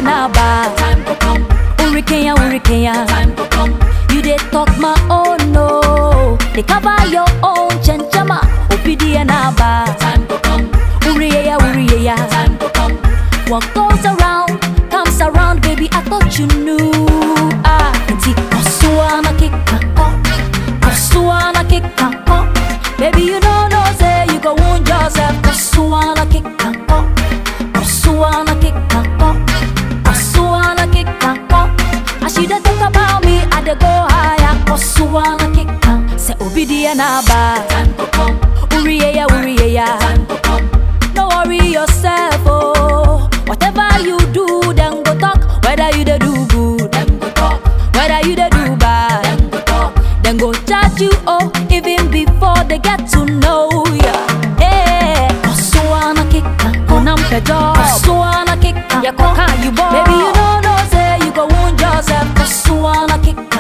na ba. Time to come, Hurricane, hurricane. time to come, You dey talk my own no. They cover your own chenchama. Opidi na ba. time to come, Uriya, uriya. time to come. What goes around comes around, baby. I thought you knew. Ah, inti kosuana kikako, kosuana kikako. Baby, you don't know say you go wound yourself. Kosuana kikako, kosuana kikako, kosuana kikako. As you dey talk about me, I dey go higher. Kosuana kikako, say obidi na ba. Time to come, Uriya, uriya. time to come, No worry yourself, oh. Whatever you do, then go talk. Whether you dey do good, them go talk, whether you dey do bad, them go talk. then go judge you, oh, even before they get to know ya. Hey, Kosuana kika, konam pejo. Kosuana kika, ya koka you boy. Baby, you don't know say you go wound yourself. Kosuana kika,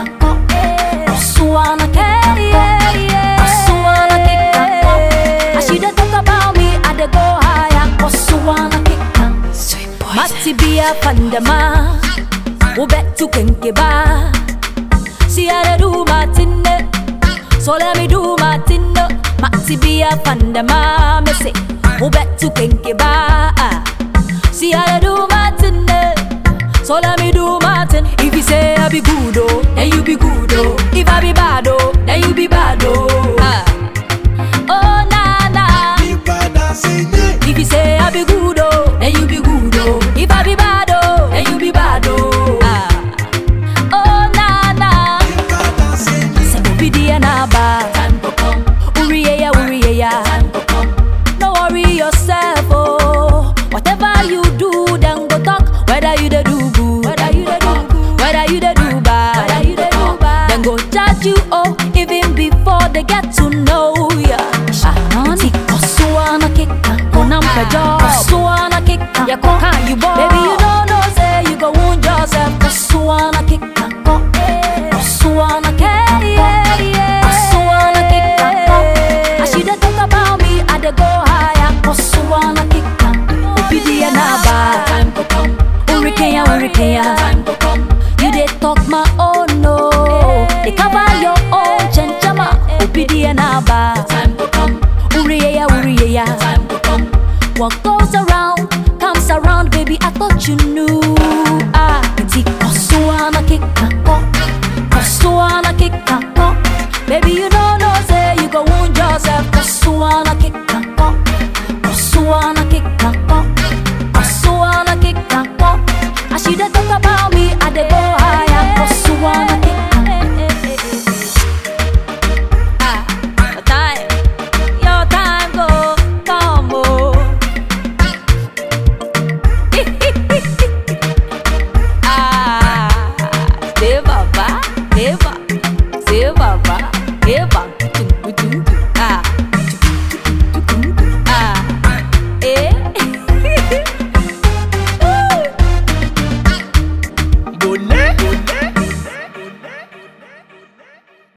Kosuana kika, Kosuana kika. As you dey talk about me, I dey go higher. Kosuana kika. Sweet boy. Mati bia pandama Ubetu kenkeba See how they do my thing eh. So let me do my thing eh. Mati bia pandama Me say Ubetu kenkeba See how they do my thing eh. So let me do my thing If you say I be good oh Then you be good oh If I be bad oh Then you be bad oh ah. Oh na na if you say I be good oh, then you be good oh. If I be bad oh, then you be bad oh. Ah. Oh na na, say obidi na ba. Time to come, Uriye ya uriye ya. time to come, No worry yourself oh. Whatever you do, then go talk. Whether you dey do good, whether you dey do good, whether you dey do bad, whether you dey do bad, then go judge you oh, even before they get to know ya. Shanani, kosuana kika, konam pejo. Kosuana kika, ya koka you boy. Baby you don't know say you go wound yourself. Kosuana kika, ko. Kosuana kika, kosuana kika. As you dey talk about me, I dey go higher. Kosuana kika, obidi na ba. time to come, Hurricane, hurricane. time to come, You dey talk my own no. They cover your own chenchama. Obidi na ba. time to come, Uriya, uriya. time to come. What goes around comes around, baby. I thought you knew.